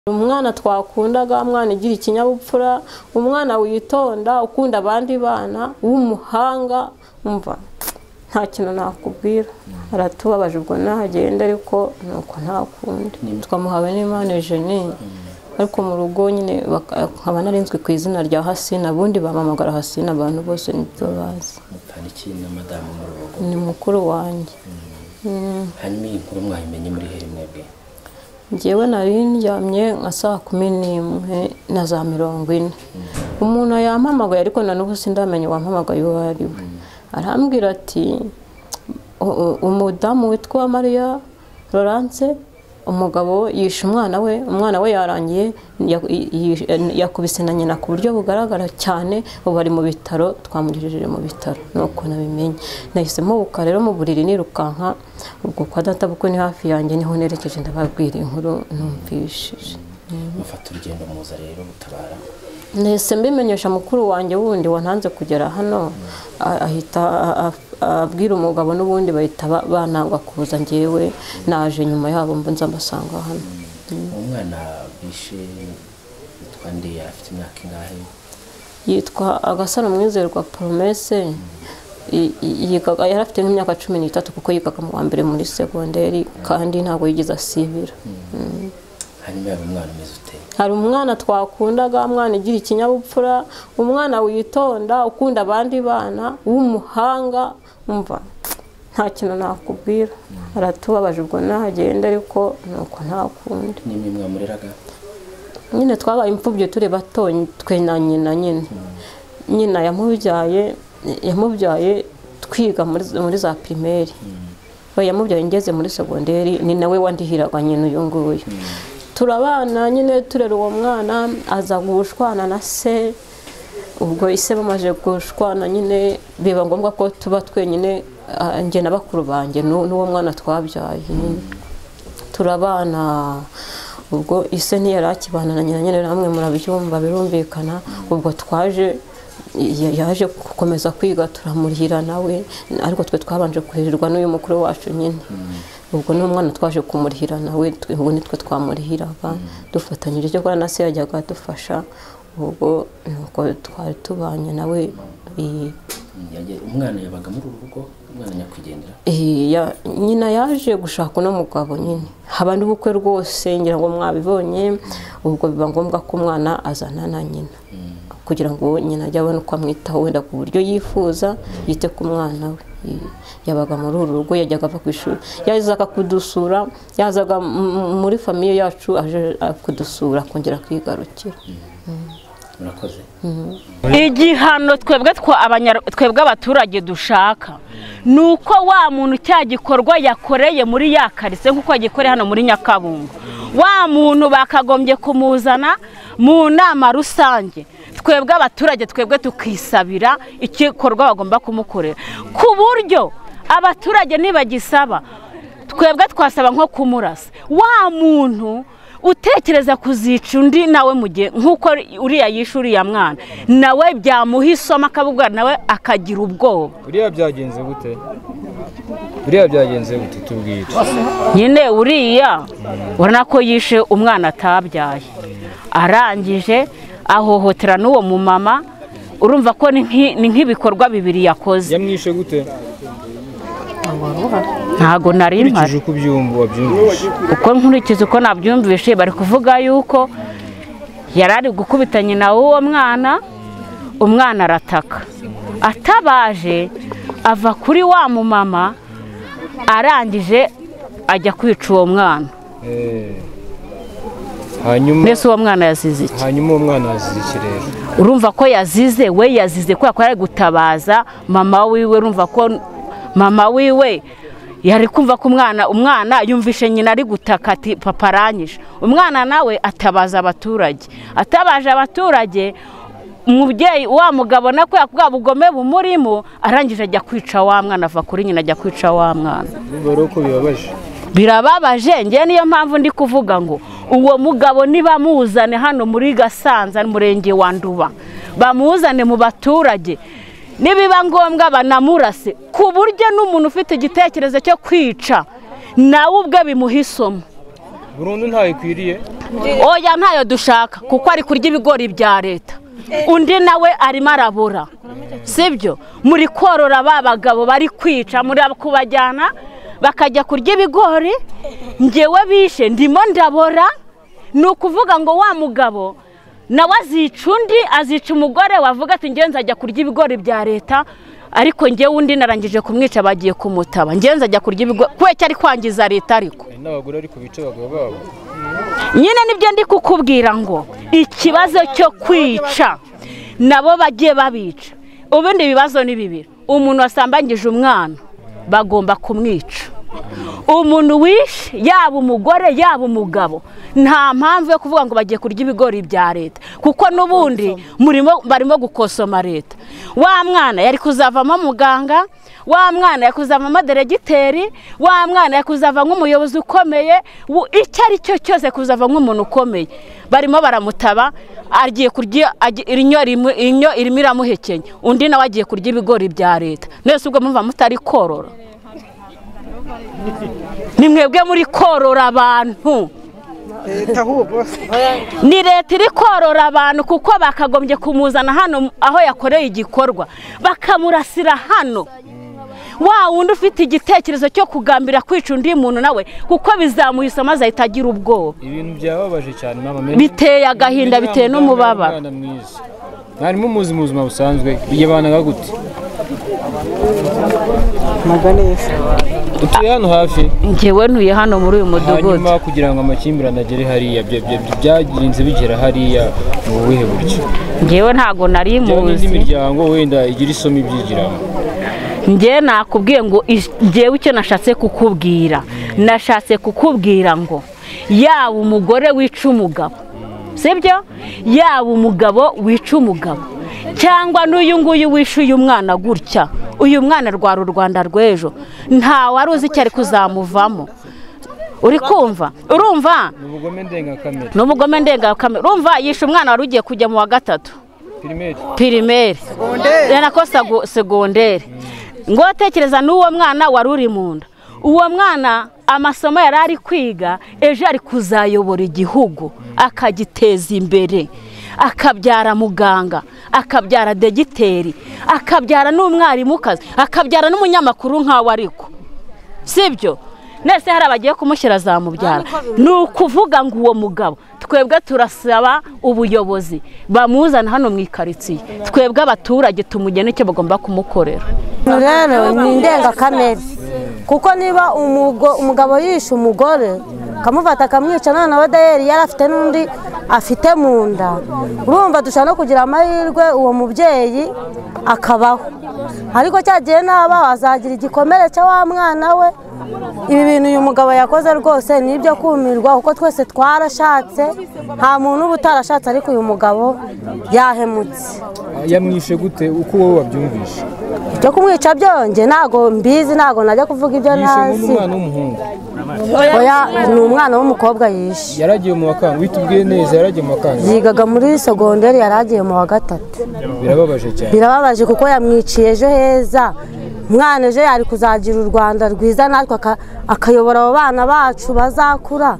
umwana twakundaga umwana ugira ikinyabupfura umwana witonda ukunda abandi bana w'umuhanga umva nta kintu nakubwira aratubabaje ubwo nagenda ariko nuko nta kundi twamuhawe n'imana jenine ariko mu rugo nyine nkaba narinzwe ku izina rya hasina ubundi bamamagara hasina abantu bose nibyo bazi mutariki na madamu mu rugo ni mukuru wanjye hanyuma iyi nkuru mwayimenye muri hehe mwebwe ngewe nari ndyamye nka saa kumi n'imwe na za mirongo ine umuntu yampamagaye ariko na n'ubu sindamenye wampamagaye uwo ari we arambwira ati "U- u- umudamu witwa mariya lorance umugabo yishe umwana we umwana we yarangiye ya- i- yishe- yakubise na nyina ku buryo bugaragara cyane ubu ari mu bitaro twamugejeje mu bitaro nuko nabimenye nahise mubuka rero mu buriri nirukanka ubwo kwa data kuko ni hafi yanjye niho nerekeje ndababwira inkuru numvishije mufata urugendo muza rero gutabara nahise mbimenyesha mukuru wanjye wundi wantanze kugera hano a- ahita a- a- abwira umugabo n'ubundi bahita ba- banangwa kuza ngewe naje nyuma yabo mba nza mbasanga hano umwana bishe witwa ndeya afite imyaka ingahe yitwa agasaro mwizerwa poromese I- i- yigaga yari afite nk'imyaka cumi n'itatu kuko yigaga mu wa mbere muri segonderi kandi ntabwo yigeze asibira hanyuma yaba umwana umeze ute hari umwana twakundaga umwana ugira ikinyabupfura umwana witonda ukunda abandi bana w'umuhanga umva nta kintu nakubwira aratubabaje ubwo nagenda ariko nuko nta kundi n'imwe mwamureraga nyine twabaye imfubyi turi bato twe na nyina nyine nyina yamubyaye yamubyaye twiga muri muri za pirimeri we yamubyaye ngeze muri segonderi ni nawe wandihiraga nyina uyu nguyu turabana nyine turera uwo mwana aza gushwana na se ubwo ise bamaze gushwana nyine biba ngombwa ko tuba twenyine ah, njye na bakuru banjye n'u- n'uwo mwana twabyaye nyine turabana ubwo ise ntiyari akibana na nyina nyine namwe murabyumva birumvikana ubwo twaje ya- yaje gukomeza kwiga turamurihira nawe ariko twe twabanje kuririrwa n'uyu mukuru wacu nyine ubwo n'umwana twaje kumurihira nawe twe- ubwo nitwe twamurihiraga dufatanyije cyo kwa na se yajyaga adufasha ubwo nuko twari tubanye nawe i- Yajya- umwana yabaga muri uru rugo umwana nyakwigendera Eh, ya- nyina yaje gushaka uno mugabo nyine haba n'ubukwe rwose ngira ngo mwabibonye ubwo biba ngombwa ko umwana azana na nyina kugira ngo nyina ajye abone uko amwitaho wenda ku buryo yifuza yite ku mwana we Eh, yabaga muri uru rugo yajyaga ava ku ishuri yazaga kudusura yazaga m- m- muri famiye yacu aje ah, kudusura akongera akigarukira murakoze igihano twebwe twa abanyar- twebwe abaturage dushaka ni uko wa muntu cya gikorwa yakoreye muri ya karise nk'uko yagikoreye hano muri nyakabungo wa muntu bakagombye kumuzana mu nama rusange twebwe abaturage twebwe tukisabira igikorwa bagomba kumukorera ku buryo abaturage nibagisaba twebwe twasaba nko kumurasa wa muntu utekereza kuzica undi nawe mu gihe nk'uko uriya yishe uriya mwana nawe byamuha isomo akabubwa nawe akagira ubwoba buriya byagenze gute buriya byagenze gute tubwire nyine uriya urabona ko yishe umwana atabyaye arangije ahohotera n'uwo mumama urumva ko ni nk'i- ni nk'ibikorwa bibiri yakoze yamwishe gute ntago nari mpari nkurikije uko ubyumva wabyumvise uko nkurikije uko nabyumvise bari kuvuga yuko yari ari gukubita nyina w'uwo mwana umwana arataka atabaje ava kuri wa mumama arangije ajya kwica uwo mwana Eh, hanyuma mbese uwo mwana yazize iki hanyuma uwo mwana yazize ikirere urumva ko yazize we yazize kubera ko yari gutabaza mama wiwe urumva ko mama wiwe yari kumva ko umwana umwana yumvishe nyina ari gutaka ati papa aranyishe umwana nawe atabaza abaturage atabaje abaturage umubyeyi wa mugabo na kubera ko bwa bugome bumurimo arangije ajya kwica wa mwana ava kuri nyina ajya kwica wa mwana urumva rero ko bibabaje birababaje ngewe niyo mpamvu ndi kuvuga ngo uwo mugabo nibamuzane hano muri gasanza umurenge wa nduba bamuzane mu baturage nibiba ngombwa banamurase ku buryo n'umuntu ufite igitekerezo cyo kwica nawe ubwe bimuha isomo burundu ntayo ikwiriye oya ntayo dushaka kuko ari kurya ibigori bya leta undi nawe arimo arabura sibyo muri korora ba bagabo bari kwica muri kubajyana bakajya kurya ibigori ngewe bishe ndimo ndabora ni ukuvuga ngo wa mugabo nawe azica undi azica umugore wavuga ati ngenzi ajya kurya ibigori bya leta ariko ngewe undi narangije kumwica bagiye kumutaba ngenzi ajya kurya ibigori kubera ko ari kwangiza leta ariko hari n'abagore ariko bica abagabo babo nyine nibyo ndi kukubwira ngo ikibazo cyo kwica nabo bagiye babica ubundi ibibazo ni bibiri umuntu wasambangije umwana bagomba kumwica umuntu wishe yaba umugore yaba umugabo nta mpamvu yo kuvuga ngo bagiye kurya ibigori bya leta kuko n'ubundi murimo barimo gukosoma leta wa mwana yari kuzavamo muganga wa mwana yari kuzavamo deregiteri wa mwana yari kuzava nk'umuyobozi ukomeye wo- icyo ari cyo cyose kuzava nk'umuntu ukomeye barimo baramutaba agiye kurya agiye- inyo rimwe- inyo irimo iramuhekenya undi nawe agiye kurya ibigori bya leta mwese ubwo muva mutari korora ni mwebwe muri korora abantu leta ahubwo ni leta iri korora abantu kuko bakagombye kumuzana hano aho yakoreye igikorwa bakamurasira hano wa wundi ufite igitekerezo cyo kugambira kwica undi muntu nawe kuko bizamuha isomo azahita agira ubwoba ibintu byababaje cyane mama biteye agahinda biteye n'umubabaro mwarimu muzi mu buzima busanzwe yibanaga gute ntabwo neza utuye hano hafi ngewe ntuye hano muri uyu mudugudu hanyuma kugira ngo amakimbirane agere hariya bya- bya- bya- byagenze bigera hariya mu buhe buryo ngewe ntabwo nari njyewe n'indi muzi miryango wenda igira isomo ibyigiramo njye nakubwiye ngo ish- njyewe icyo nashatse kukubwira nashatse kukubwira ngo yaba umugore wica umugabo sibyo yaba umugabo wica umugabo cyangwa n'uyu nguyu wishe uyu mwana gutya uyu mwana rwara u rwanda rw'ejo nta wari uzi icyo ari kuzamuvamo uri kumva urumva ni ubugome ndengakamere ni umugome ndengakamere urumva yishe umwana wari ugiye kujya mu wa gatatu pirimeri pirimeri ko sago- segonderi ngo tekereza n'uwo mwana wari uri mu nda uwo mwana amasomo yari ari kwiga ejo ari kuzayobora igihugu akagiteza imbere akabyara muganga akabyara degiteri akabyara n'umwarimukazi akabyara n'umunyamakuru nk'awe ariko sibyo nese hari abagiye kumushyira za mubyara ni ukuvuga ngo uwo mugabo twebwe turasaba ubuyobozi bamuzana hano mu ikaritsiye twebwe abaturage tumugena icyo bagomba kumukorera rero ni indengakamere kuko niba umugo- umugabo yishe umugore akamufata akamwica none we dayeri yari afite n'undi afite mu nda urumva dushobora no kugira amahirwe uwo mubyeyi akabaho ariko cya gihe naba wazagira igikomere cya wa mwana we ibi bintu uyu mugabo yakoze rwose ni ibyo kumirwa kuko twese twarashatse nta muntu uba utarashatse ariko uyu mugabo yahemutse yamwishe gute uko wowe wabyumvishe byo kumwica byonge ntago mbizi ntago najya kuvuga ibyo yishe nk'undi ntazi mwana w'umuhungu oya ni umwana w'umukobwa yishe yaragiye mu bakanga witubwiye neza yaragiye mu bakanga yigaga muri segonderi yari agiye mu wa gatatu birababaje cyane birababaje kuko yamwiciye ejo heza umwana ejo yari kuzagira u rwanda rwiza natwe aka- akayobora abo bana bacu bazakura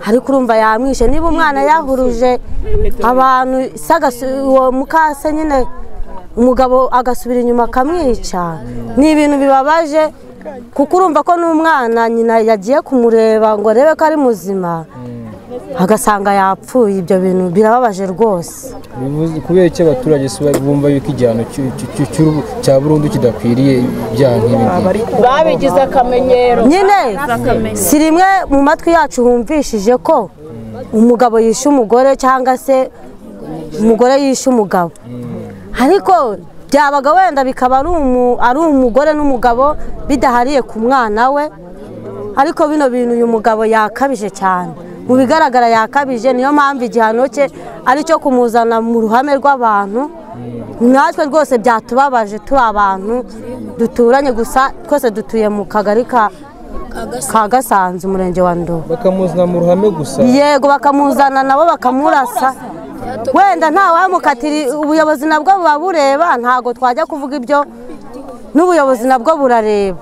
ariko urumva yamwishe niba umwana yahuruje abantu se agasu- uwo mukase nyine umugabo agasubira inyuma akamwica ni ibintu bibabaje kuko urumva ko n'umwana nyina yagiye kumureba ngo arebe ko ari muzima agasanga yapfuye ibyo bintu birababaje rwose Bivuze- kubera iki abaturage si ba- bumva yuko igihano cy'u- cy'u- cy'u- cy'u- cya burundu kidakwiriye ibyaha nk'ibi ngibi babigize akamenyero nyine si rimwe mu matwi yacu humvishije ko umugabo yishe umugore cyangwa se umugore yishe umugabo ariko byabaga wenda bikaba ari umu- ari umugore n'umugabo bidahariye ku mwana we ariko bino bintu uyu mugabo yakabije cyane mu bigaragara yakabije niyo mpamvu igihano cye ari cyo kumuzana mu ruhame rw'abantu natwe rwose byatubabaje turi abantu duturanye gusa twese dutuye mu kagari ka ka gasanze umurenge wa ndobo bakamuzana mu ruhame gusa yego bakamuzana nabo bakamurasa wenda ntawamukatira ubuyobozi nabwo buba bureba ntabwo twajya kuvuga ibyo n'ubuyobozi nabwo burareba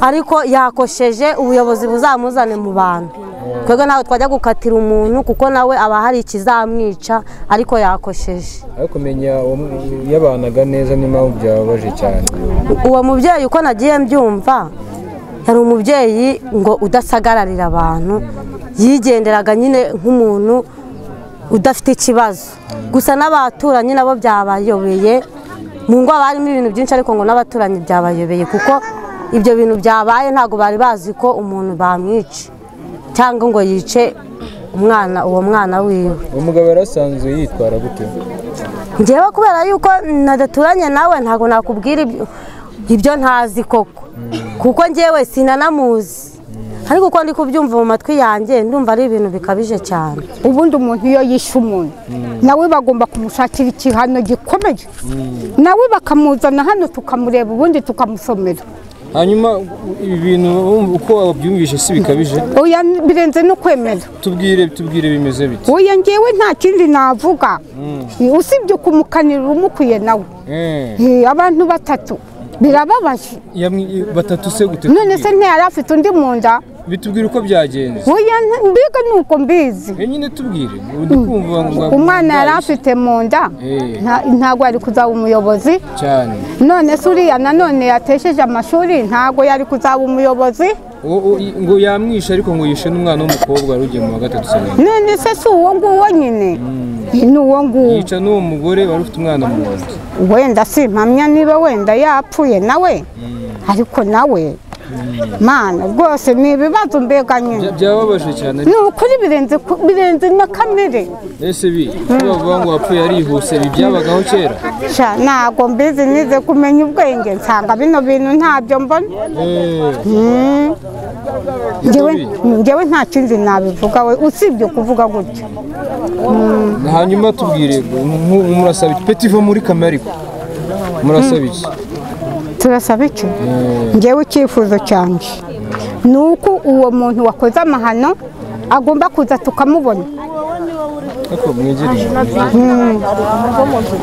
ariko yakosheje ubuyobozi buzamuzane mu bantu twebwe ntabwo twajya gukatira umuntu kuko nawe aba hari ikizamwica ariko yakosheje ariko kumenya yabanaga neza n'impamvu byababaje cyane uwo mubyeyi uko nagiye mbyumva yari umubyeyi ngo udasagararira abantu yigenderaga nyine nk'umuntu udafite ikibazo gusa n'abaturanyi nabo byabayobeye mu ngo haba harimo ibintu byinshi ariko ngo n'abaturanyi byabayobeye kuko ibyo bintu byabaye ntabwo bari bazi ko umuntu bamwica cyangwa ngo yice umwana uwo mwana wiwe uwo mugabo yari asanzwe yitwara gute njyewe kubera yuko nadaturanye nawe ntabwo nakubwira ibyo- ibyo ntazi koko kuko njyewe sinanamuzi ariko uko ndi kubyumva mu matwi yanjye ndumva ari ibintu bikabije cyane ubundi umuntu iyo yishe umuntu nawe bagomba kumushakira igihano gikomeye nawe bakamuzana hano tukamureba ubundi tukamusomera hanyuma ibi bintu wumva uko wabyumvishe si bikabije oya birenze no kwemera tubwire tubwire bimeze bite oya ngewe nta kindi navuga usibye ukumukanira umukuye nawe Eh, Eh, abantu batatu birababaje yamwi- batatu se gute none se tubwire. ntiyari afite undi mu nda bitubwire uko byagenze oya nta- mbega ni uko mbizi Eh, nyine tubwire ndi kumva ngo- umwana yari afite mu nda Eh. nta- ntabwo ari kuzaba umuyobozi cyane none se uriya nanone yatesheje amashuri ntago yari kuzaba umuyobozi Uwo- uwo- ngo yamwishe ariko ngo yishe n'umwana w'umukobwa wari ugiye mu wa gatatu semeni none se si uwo nguwo nyine ni uwo nguwo yica n'uwo mugore wari ufite umwana mu nda wenda simpamya niba wenda yapfuye nawe ariko nawe mana rwose ni ibibazo mbega Bya- nyine byababaje cyane ni ukuri birenze ku- birenze na kamere ese bi ko bavuga ngo wapfuye yarihuse ibi byabagaho kera Sha, ntago mbizi nize kumenya ubwenge nsanga bino bintu ntabyo mbona Mm. Njyewe- njyewe nta kindi nabivuga we usibye kuvuga gutyo hanyuma tubwire nk'ubu murasaba iki petivo muri kamere ariko murasaba iki turasaba iki ngewe icyifuzo cyanjye ni uko uwo muntu wakoze amahano agomba kuza tukamubona ariko mwegereye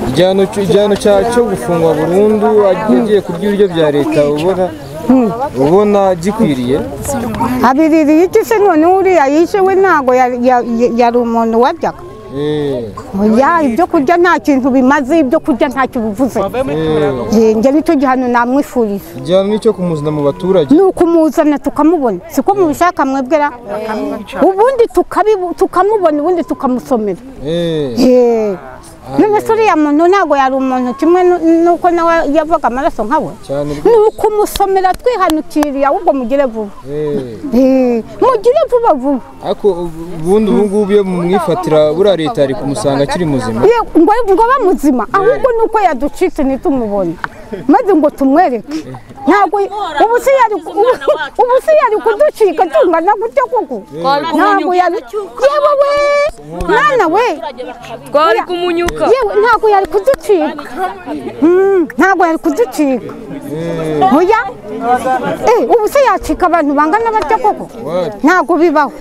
igihano cyo- igihano cya- cyo gufungwa burundu agiye kurya ibiryo bya leta ubona ubona gikwiriye abiririye iki se none uriya yishe we ntabwo yari ya- ya- yari umuntu waryaga Eh, oya ibyo kurya nta kintu bimaze ibyo kurya ntacyo bivuze eh. Eh, njye nicyo gihano namwifuriza igihano ni icyo kumuzana mu baturage ni ukumuzana tukamubona siko mubishaka mwebwera ubundi tukabibu- tukamubona ubundi tukamusomera Eh, Eh. none se uriya muntu ntabwo yari umuntu kimwe nu- nuko nawe yavaga amaraso nkawe cyane ni rwose ukumusomera twihanukiriye ahubwo mugire vuba Eh. Eh, mugire vuba vuba ariko ubundi ubu ngubu iyo mumwifatira buriya leta yari kumusanga akiri muzima Ye, ngo ngo abe muzima ahubwo ni uko yaducitse ntitumubone maze ngo tumwereke ntabwo ubu se yari ubu se yari kuducika tungana gutyo koko ntabwo yari yewe we mwana we twari kumunyuka yewe ntabwo yari kuducika Mm, ntabwo yari kuducika oya eh ubu se yacika abantu bangana batya koko ntabwo bibaho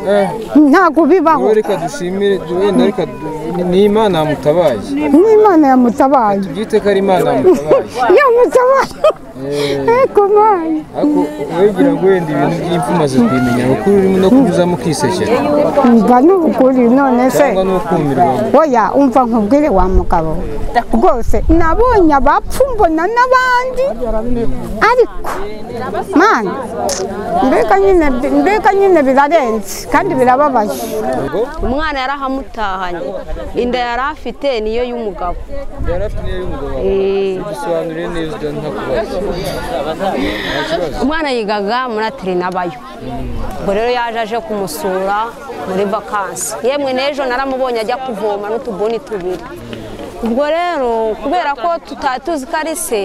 Eh, ntabwo bibaho wowe reka dushimire wenda reka du- ni- ni imana yamutabaye n'imana yamutabaye tubyite ko ari imana yamutabaye yamutabaye eko mwana ariko wegira ngo wenda ibintu by'impfu umaze kubimenya ukuri urimo no kunyuzamo ukisekera umva ni ukuri none se cyangwa n'ukumirwa oya umva nkubwire wa mugabo rwose nabonye abapfu mbona n'abandi ariko mana mbega nyine mbega nyine birarenze kandi birababaje ngo umwana yari ahamutahanye inda yari afite niyo y'umugabo yari afite niyo y'umugabo wawe dusobanurire neza ntakubaza umwana yigaga muri aterinabayo ubwo rero yaje aje kumusura muri vakansi yemwe n'ejo naramubonye ajya kuvoma n'utubuni tubiri ubwo rero kubera ko tutari tuzi ko ari se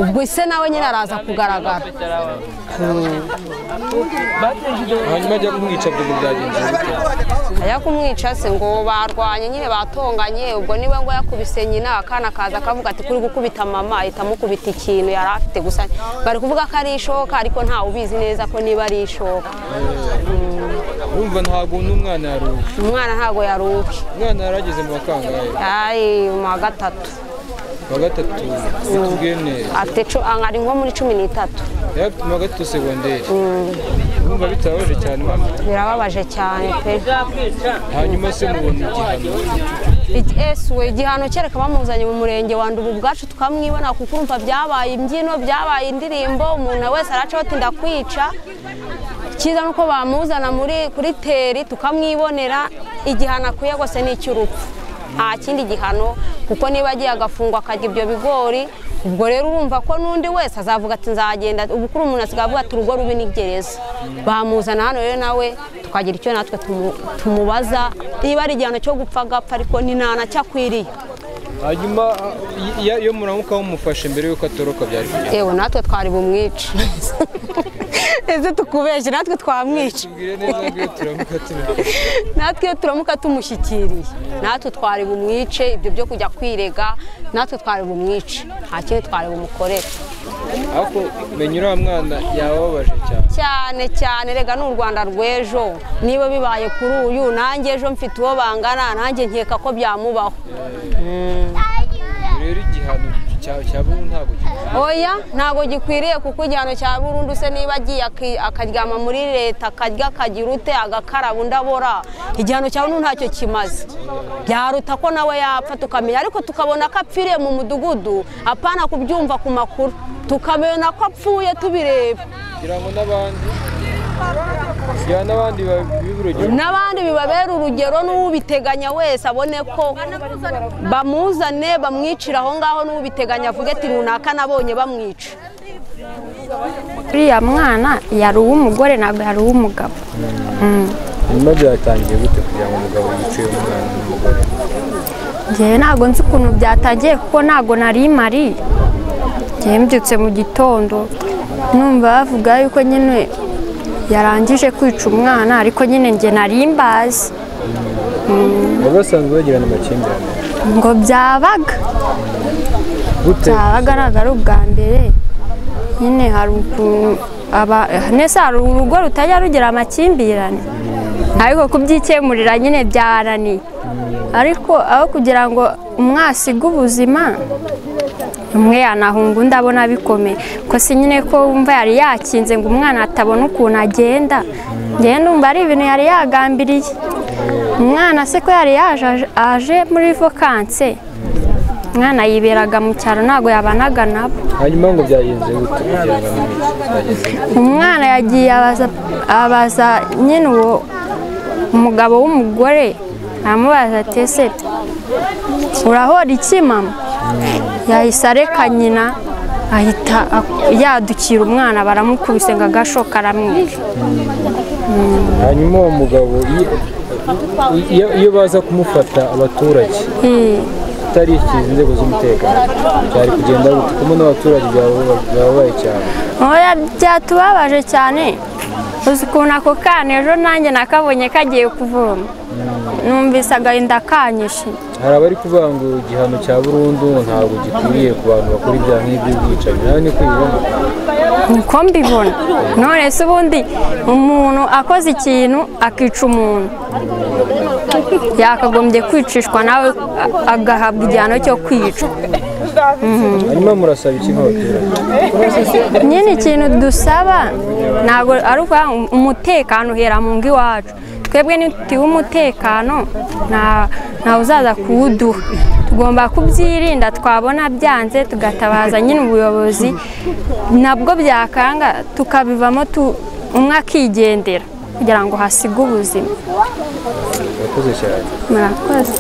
ubwo se nawe nyine araza kugaragara hanyuma ajya kumwica bw'ubu byagenze bite ajya kumwica se ngo barwanye nyine batonganye ubwo niwe ngo yakubise nyina akana kaza akavuga ati kuri gukubita mama ahita amukubita ikintu yari afite gusa bari kuvuga ko ari ishoka ariko ntawe ubizi neza ko niba ari ishoka urumva ntabwo n'umwana yaruha umwana ntago yaruka umwana yarageze mu bakangahe yari mu wa gatatu wa gatatu tubwire neza afite cu- ari nko muri cumi n'itatu yatumaga tu segonderi urumva bitabaje cyane mama birababaje cyane pe hanyuma se mubona igihano ese we igihano kereka bamuzanye mu murenge wa Ndubu ubwacu tukamwibona kuko urumva byabaye imbyino byabaye indirimbo umuntu wese aracaho ati ndakwica cyiza nuko bamuzana muri kuri teri tukamwibonera igihano akwiye rwose ni icy'urupfu nta kindi gihano kuko niba agiye agafungwa akarya ibyo bigori ubwo rero urumva ko n'undi wese azavuga ati nzagenda ubu kuri umuntu asigaye avuga ati urugo rubi ni gereza bamuzana hano rero nawe tukagira icyo natwe tumu- tumubaza niba ari igihano cyo gupfa agapfa ariko ni nta na cyo akwiriye hanyuma y- y- iyo muramuka mumufashe mbere y'uko atoroka byari kugenda yewe natwe twari bumwice ese tukubeshye natwe twamwica tubwire neza ngo iyo turamuka turamuka natwe iyo turamuka tumushyikiriye natwe twari bumwice ibyo byo kujya kwirega natwe twari bumwice nta kindi twari bumukorere ariko menya uriya mwana yababaje cyane cyane cyane rega ni u rwanda rw'ejo niba bibaye kuri uyu nanjye ejo mfite uwo bangana nanjye nkeka ko byamubaho rero igihano cya- cya burundu ntabwo gikwiye oya ntabwo gikwiriye kuko igihano cya burundu se niba agiye aki- akaryama muri leta akarya akagira ute agakaraba undi abora igihano cya burundu ntacyo kimaze byaruta ko nawe yapfa tukamenya ariko tukabona ko apfiriye mu mudugudu apana kubyumva ku makuru tukamenya ko apfuye tubireba kugira ngo n'abandi kugira n'abandi bibe urugero n'abandi bibabera urugero n'ubiteganya wese abone ko bamuzane bamwicira aho ngaho n'ubiteganya avuge ati runaka nabonye bamwica uriya mwana yari uw'umugore ntabwo yari uw'umugabo nyuma byatangiye gute kugira ngo umugabo yice umwana n'umugore ngewe ntabwo nzi ukuntu byatangiye kuko ntabwo nari mari ngewe mbyutse mu gitondo numva bavuga yuko nyine yarangije kwica umwana ariko nyine nge nari mbazi baba basanzwe bagirana amakimbirane ngo byabaga gute byabaga ntabwo ari ubwa mbere nyine hari ukuntu aba nese hari urugo rutajya rugira amakimbirane ariko kubyikemurira nyine byarananiye ariko aho kugira ngo umwe asige ubuzima umwe yanahunga undi abona bikomeye ko si nyine ko wumva yari yakinze ngo umwana atabona ukuntu agenda ngewe ndumva ari ibintu yari yagambiriye umwana se ko yari yaje aje- aje muri vakanse umwana yiberaga mu cyaro ntabwo yabanaga nabo hanyuma ngo byagenze gute kugira ngo amenye byagenze gute? umwana yagiye abaza abaza nyine uwo umugabo w'umugore aramubaza ati ese urahora iki mama yahise areka nyina ahita ak- yadukira umwana baramukubise ngo agashoka aramwica hanyuma uwo mugabo iyo- iyo- iyo baza kumufata abaturage Eh, atarikiza inzego z'umutekano byari kugenda gute kumwe n'abaturage byaba- byababaye cyane oya byatubabaje cyane uzi ukuntu ako kana ejo nanjye nakabonye kagiye kuvoma numvise agahinda kanyishe hari abari kuvuga ngo igihano cya burundu ntabwo gikwiriye ku bantu bakora ibyaha nk'ibyo bwicanyi nawe niko ubibona niko mbibona none se ubundi umuntu akoze ikintu akica umuntu yakagombye kwicishwa nawe a- agahabwa igihano cyo kwicwa hanyuma murasaba iki nk'abaturage nyine ikintu dusaba ntabwo ari ukuvuga ngo umutekano uhera mu ngo iwacu twebwe ntitiwe umutekano nta- ntawe uzaza kuwuduha tugomba kubyirinda twabona byanze tugatabaza nyine ubuyobozi nabwo byakanga tukabivamo tu- umwe akigendera kugira ngo hasige ubuzima murakoze cyane murakoze